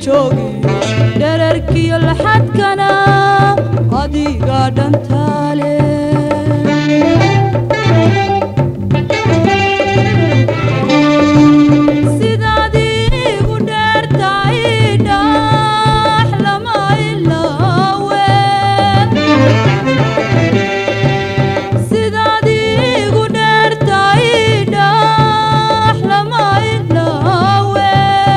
joogiyo dherarkiyo laxadkana adiga dhantaale sidaad igu dheertahay dhax lama ilaawe sidaad igu dheertahay dhax lama ilaawe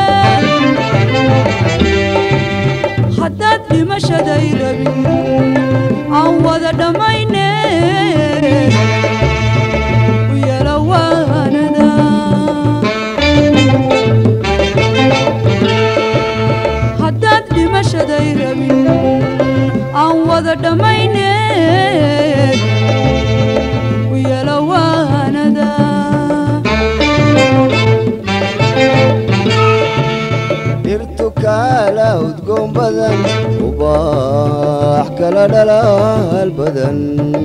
haddaad dhimashaday rabin aan wada dhammayne u yala waanada haddaad dhimashaday rabin aan wada dhammayne u yala waanada dhirtu kaala udgoon badan ubaax kala dhalaal badan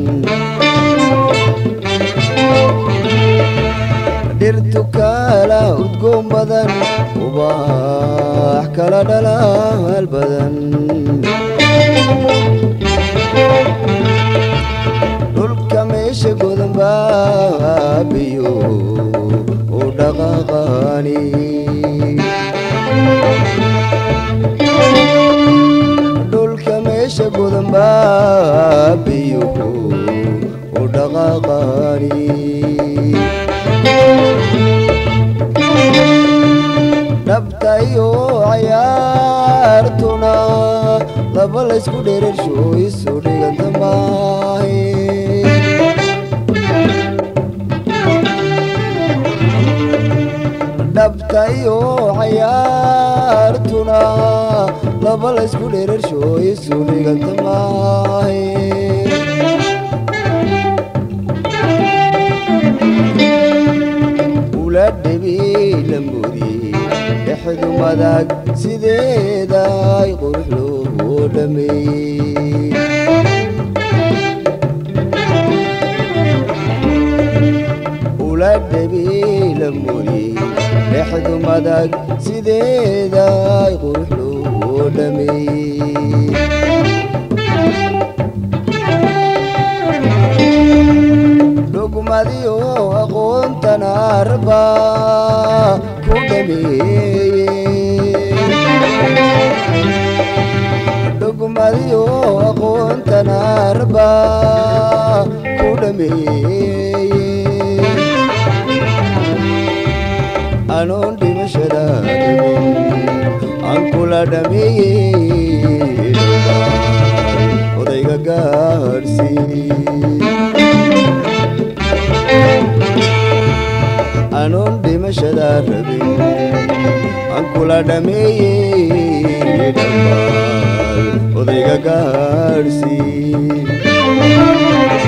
dhirtu kaala udgoon badan ubaax kala dhalaal badan dhulka meesha godan baabiyo u dhaqaaqaani dhulka meesha godan baabiyuhu u dhaqaaqaani dhabta iyo cayaartuna laba laysku dherersho isu dhiganta maahe dhabta iyo cayaartuna laba laysku dherersho isu dhiganta maahe ula dhebi lamudi dhexdu madag sideeday qurux loo dhameeyey ula dhebi lamudi dhexdu madag sideeday qurux loo dhameeyey dhugmadiyo aqoontan arba ku dhameeye dhugmadiyo aqoontan arba ku dhameeye anoon dhimashada dhibin aan kula dhameeye dhammaan odayga gaadhsii anoon dhimashada rabin aan kula dhameeye dhammaan odayga gaadhsii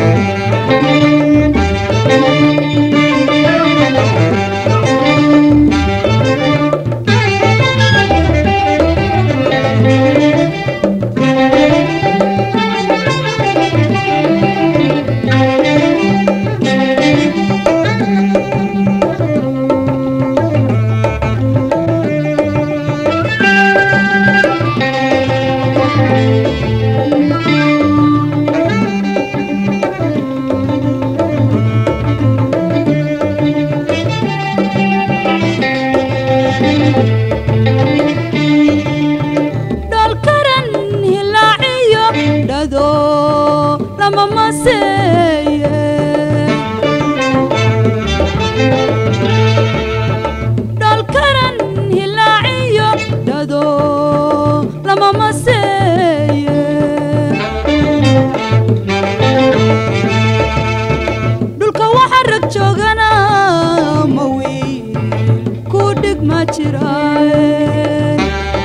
dhalkaran hilaaciyo dhado lama maseeye dhalkaran hilaaciyo dhado lama maseeye dhulka waxa rag joogana ma wiil ku dhig ma jiraaye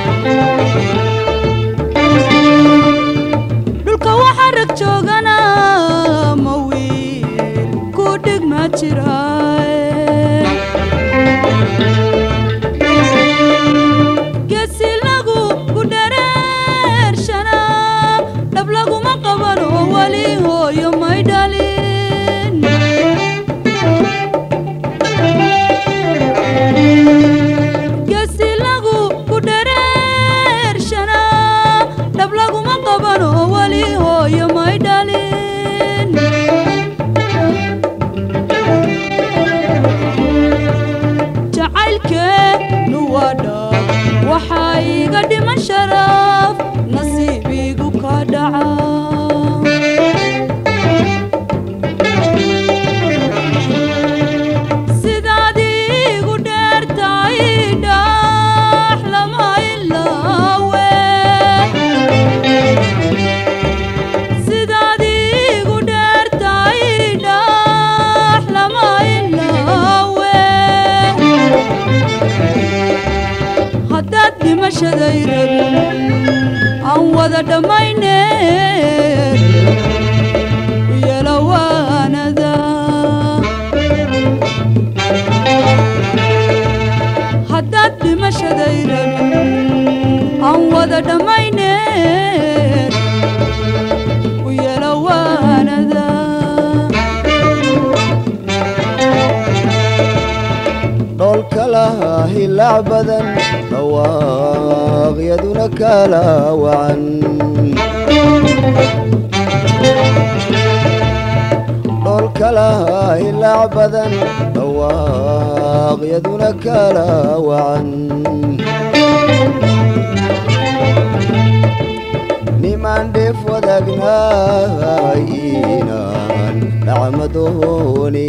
dhulka waxa rag joogana ma wiil ku dhig ma jiraaye geesi lagu ku dhareershana dhab laguma qabano weli hooyo may dhalin geesi lagu ku dharee waxaa iga dhiman sharaf nasiibigu ka dhaca sidaad igu dheertahay dhaax lama ilaawe sidaad igu dheertahay dhaax lama ilaawe haddaad dhimashaday rabin aan wada dhammayneed u yeelo waanada haddaad dhimashaday rabin aan wada dhammayneed u yeelo waanada dhoolka lahaa hilaac badan dhawaaqyaduna kala wacan dhoolka lahaa hilaac badan dhawaaqyaduna kala wacan nimaan dheef wadaagnahay inaan dhacmadooni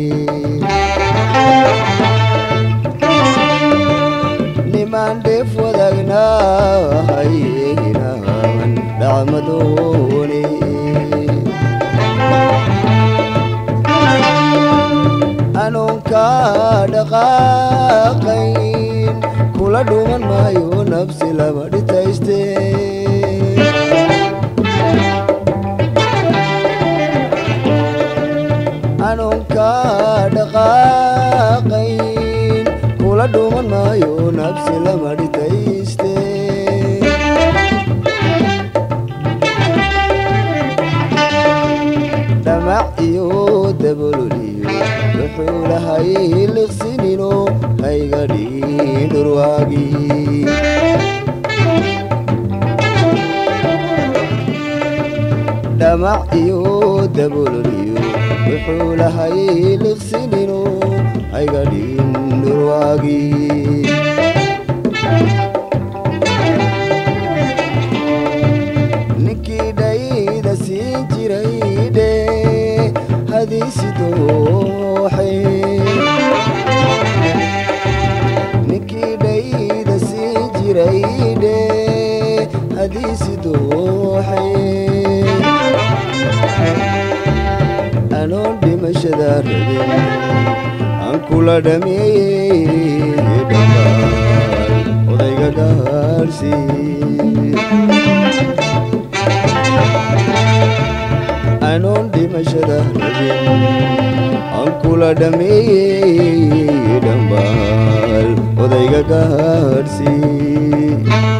nimaan dheef wadaagnahay inaan dhacmadooni anuunka dhaqaaqayn kula dhuman maayo nafsi lama dhitayste anuunka dhaqaaqayn kula dhuman maayo nafsi lama dhitayste dhamac iyo dabololiyo wuxuu lahay liqsinino hayga dhigin dhurwaagii dhamac iyo dabololiyo wuxuu lahay liqsinino hayga dhigin dhurwaagii ninkii dhayda siin jiray dhe hadiisi dooxe ninkii dhayda siin jiray dhe hadiisi dooxe anoon dhimashada rabin aan kula dhameeyey dhammaan odayga gaarhsii anoon dhimashada rabin aan kula dhameeyey dhambaal odayga gaadhsii